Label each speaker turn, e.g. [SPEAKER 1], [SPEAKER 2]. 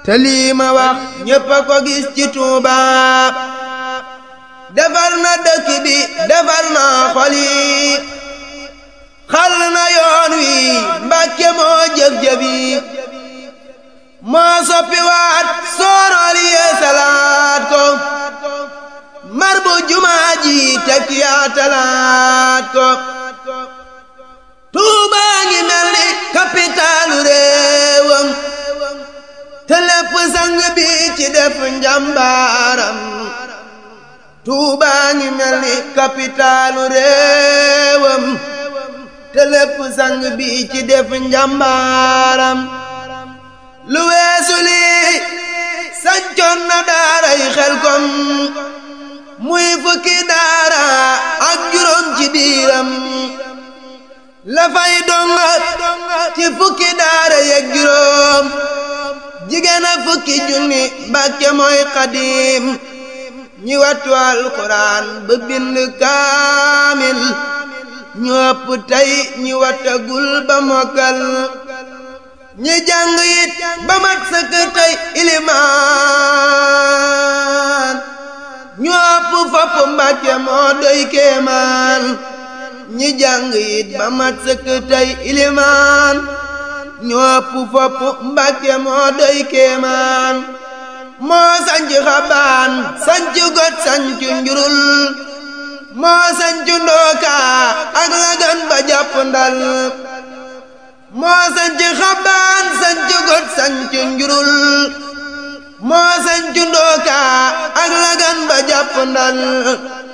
[SPEAKER 1] te lii ma wax ñépp a ko gis ci Tuuba defar na dëkk bi defar na xol yi xal na yoon wi Mbàkke moo jëf-jëf yi moo soppi waat soorool yee salaat ko mar bu jumaa ji tekk yaa talaat ko Tuuba ngi mel ni kapitaalu réewam te lépp sang bi ci def njàmbaaram Tuuba ngi mel ni kapitaalu réewam te lépp sang bi ci def njàmbaaram lu weesu lii sancoon na daaray Xelkom muy fukki daara ak juróom ci biiram la fay donga ci fukki daara yeeg juróom jigéen a fukki junni Mbàkke mooy xadiim ñi wattu alxuraan ba bind kaamil ñu ëpp tey ñi wattagul ba mokkal ñi jàng it ba mat sëkk tey ilimaan ñu ëpp fopp Mbàkke moo doy kéemaan ñi jàng it ba mat sëkk tey ilimaan ñu ëpp fopp Mbàkke moo doy kéemaan moo sanc xabaan sanc got sanc njurul moo sanc ndooka ak lagan ba jàpp ndal moo sanc xabaan sanc got sanc njurul moo sanc ndooka ak lagan ba jàpp ndal